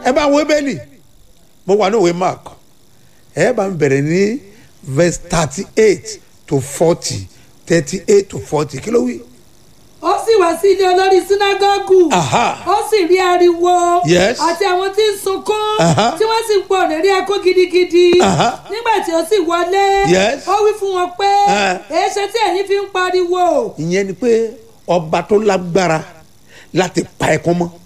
ẹ bá wo ebéèlì mo wà ní òwe mark ẹ bá ń bẹ̀rẹ̀ ní verse thirty eight to forty thirty eight to forty kí ló wí. ó sì wá sí ilé olórí sínágọ́gù Aha. ó sì rí ariwo Yes. àti àwọn tí ń sunkún Aha. tí wọ́n sì ń pọ̀ lérí ẹkún gidigidi Aha. nígbà tí ó sì wọlé Yes. ó wí fún wọn pé Eh. èéṣe tí ẹ̀yin fi ń pariwo ìyẹn ni pé ọba tó lágbára láti pa ẹkún mọ́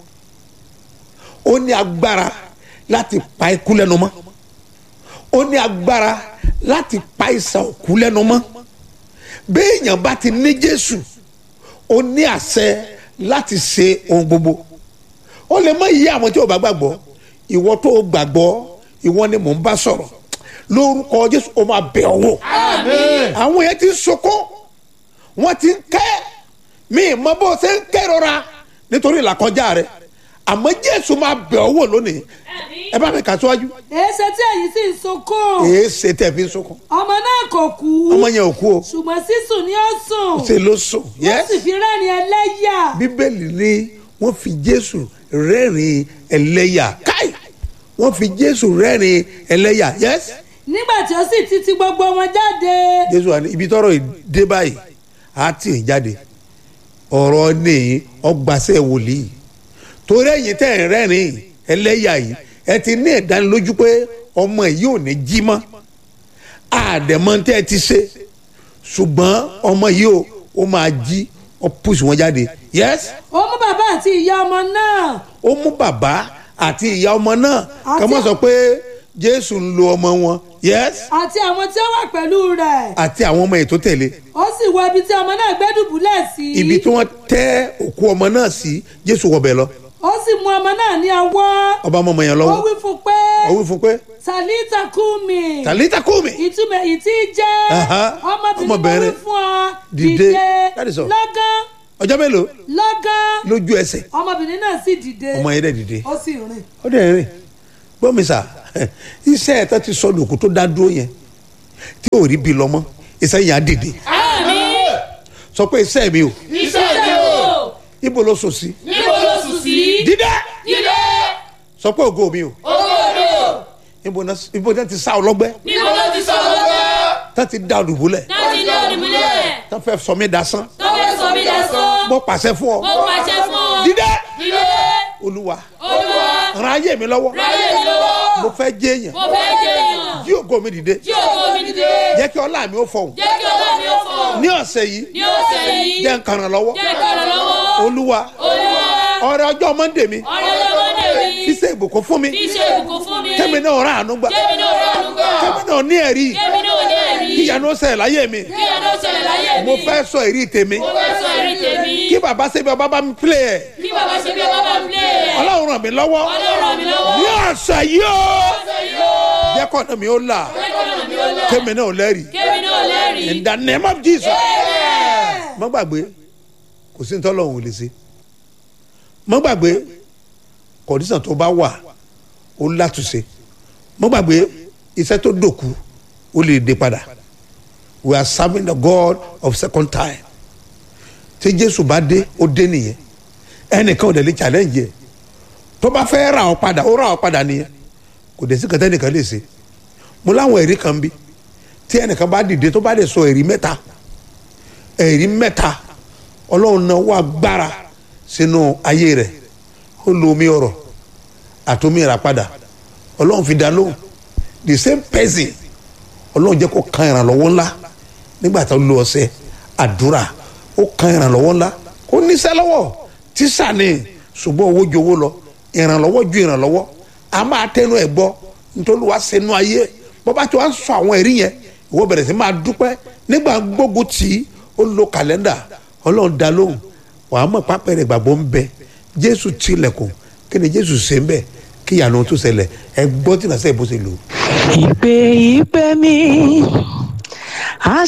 ó ní agbára láti pa ikú lẹ́nu mọ́ ó ní agbára láti pa ìsàn òkú lẹ́nu mọ́ béèyàn bá ti ní jésù ó ní àṣẹ láti ṣe ohun gbogbo ó lè má yí àwọn tí ò bá gbàgbọ́ ìwọ tó o gbàgbọ́ ìwọ ni mò ń bá sọ̀rọ̀ lórúkọ jésù ó máa bẹ̀ ọ́ wò àwọn yẹn ti ń sunkún wọ́n ti ń kẹ́ mi mọ bó ṣe ń kẹ́rọra nítorí ìlàkọjá rẹ àmọ́ jésù máa bẹ̀ ọ́ wò lónìí ẹ bá mi kà síwájú èéṣe tí ẹ̀yin sì ń sunkún èé ṣe tẹ̀ fi ń sunkún ọmọ náà kò kú ọmọ yẹn ò kú o ṣùgbọ́n sísùn ni ó sùn ṣe ló sùn wọ́n yẹs sì fi rẹ́rìn ẹlẹ́yà bíbélì ni wọ́n fi jésù rẹ́rìn ẹlẹ́yà káì wọ́n fi jésù rẹ́rìn ẹlẹ́yà yẹs nígbà tí ó sì ti ti gbogbo wọn jáde jésù wà ní ibi tọrọ dé báyìí á tì í jáde ọ̀rọ̀ ní ọgbàṣẹ́ wòlíì torí ẹ̀yin tẹ̀ ń rẹ́rìn ẹlẹ́yà yìí ẹ ti ní ìdánilójú pé ọmọ yìí ò ní jí mọ́ àdẹ̀mọ́ tẹ́ ẹ ti ṣe ṣùgbọ́n ọmọ yìí ò ó máa jí ó pùsù wọn jáde yes ó mú bàbá àti ìyá ọmọ náà ó mú bàbá àti ìyá ọmọ náà Àti- ká má sọ pé jésù ń lo ọmọ wọn yes àti àwọn tí ó wà pẹ̀lú rẹ̀ àti àwọn ọmọ ètò tẹ̀lé ó sì wọ ibi tí ọmọ náà gbé dùbúlẹ̀ sí ibi tí wọ́n tẹ́ òkú ọmọ náà sí jésù wọbẹ̀ lọ ó sì mú ọmọ náà ní ọwọ́ ọba ọmọ yẹn ó lọ́wọ́ wí fún pé ó wí fún pé tàlítà kú mi tàlítà kú mi ìtumọ̀ èyí tí jẹ́ Aha. ọmọbìnrin mo wí Ọmọbìnrin. fún ọ Dìde. dìde That is all. lọ́gán ọjọ́ mélòó lọ́gán lójú ẹsẹ̀ ọmọbìnrin náà sì dìde ọmọ yẹn dẹ̀ dìde ó sì rìn ó dẹ̀ rìn gbọ́ mi sà iṣẹ́ ẹ̀ tó ti sọ lòkù tó dá dúró yẹn tí ò rí bi lọ mọ́ iṣẹ́ yẹn á dìde sọ pé iṣẹ́ mi o iṣẹ́ mi o ibo ló sùn sí níbo ló sùn sí dídá dídé sọ pé ògo mi o owó ibo náà ibo náà ti sá ọlọ́gbẹ́ níbo ló ti sọ lọ́gbẹ́ tó ti dá olùbúlẹ̀ láti dé òdìmúlẹ̀ tó fẹ́ sọ mí dasán tó fẹ́ sọ mí dasán mo pàṣẹ fún ọ mo pàṣẹ fún ọ dídá dídé olúwa olúwa ran ayé mi lọ́wọ́ ráyè mi lọ́wọ́ mo fẹ́ jẹ́ èèyàn mo fẹ́ jẹ́ èèyàn jí ògo mi dìde jí ògo mi dìde jẹ́ kí ọlá mi ó fọhùn jẹ́ kí ọlá mi ó fọ̀ ní ọ̀sẹ̀ yìí ní ọ̀sẹ̀ yìí jẹ́ nǹkan ràn lọ́wọ́ jẹ́ ìkànnì lọ́wọ́ olúwa olúwa ọrẹ ọjọ́ mọ́ndé mi ọ̀rẹ́ lọ́mọdé mi fi ṣe ìbùkún fún mi fi ṣe ìbùkún fún mi kẹ́mi náà rà àánú gbà kémi náà rà ànúgbà kẹ́mi náà ní ẹ̀rí kémi náà ní ẹ̀rí kí ìyanu ó ṣẹlẹ̀ láyé mi kí ẹ̀dọ́ ṣẹlẹ̀ láyé mi mo fẹ́ sọ èrí tèmi mo fẹ́ sọ ẹ̀rí tèmi kí bàbá ṣebí ọba bá mi pílẹ̀ ẹ̀ kí bàbá ṣe bí ọba bá ń plé ẹ̀ ọlọ́run ràn mí lọ́wọ́ ọlọ́run ràn mí lọ́wọ́ ní ọ̀sẹ̀ yìí ó ọ̀sẹ̀ yìí ó jẹ́ kọ́nà mi ó là lẹ́kọ̀ọ́ mi ó lẹ̀ kẹ́mi náà lẹ́rìí kémi náà lẹ́rìí in the name of Jesus má gbàgbé kò sí nítorí ọlọ́run ò lè ṣe má gbàgbé kọ̀dísàn tó bá wà ó látúnṣe má gbàgbé iṣẹ́ tó dòkú ó lè dé padà we are serving the God of second time tí Jésù bá dé ó dé nìyẹn ẹnìkan ò dẹ̀ lè challenge yẹ tó bá fẹ́ ra ọ padà ó ra ọ padà nìyẹn kò dẹ̀ sí kẹtẹ́ nìkan lè ṣe mo láwọn ẹ̀rí kan bí tí ẹnìkan bá dìde tó bá dẹ̀ sọ ẹ̀rí mẹ́ta ẹ̀rí mẹ́ta ọlọ́run náà wà gbára sínú ayé rẹ̀ ó lo omi ọ̀rọ̀ àtomi ìràpadà ọlọ́run fi dá lóhùn the same person ọlọ́run jẹ́ kó kan ìrànlọ́wọ́ ńlá nígbà tó lo ọ̀sẹ̀ àdúrà ó kan ìrànlọ́wọ́ ńlá kó níṣẹ́ lọ́wọ́ tíṣà ni ṣùgbọ́n owó ju owó lọ ìrànlọ́wọ́ ju ìrànlọ́wọ́ a máa tẹnu ẹ̀ gbọ́ nítorí wàá sẹnu ayé bó bá ti wá ń sọ àwọn ẹ̀rí yẹn ìwọ bẹ̀rẹ̀ sí máa dúpẹ́ nígbà gbógun tì í ó lo kàlẹ́ndà ọlọ́run dá lóhùn wàá mọ̀ pápẹ́rẹ́ gbàgbọ́ ń bẹ jésù tilẹ̀kùn kí ni jésù ṣe ń bẹ kí ìyanu tó ṣẹlẹ̀ ẹ gbọ́ tí nàṣẹ́ bó ṣe lò ó. ìpè ìpè mi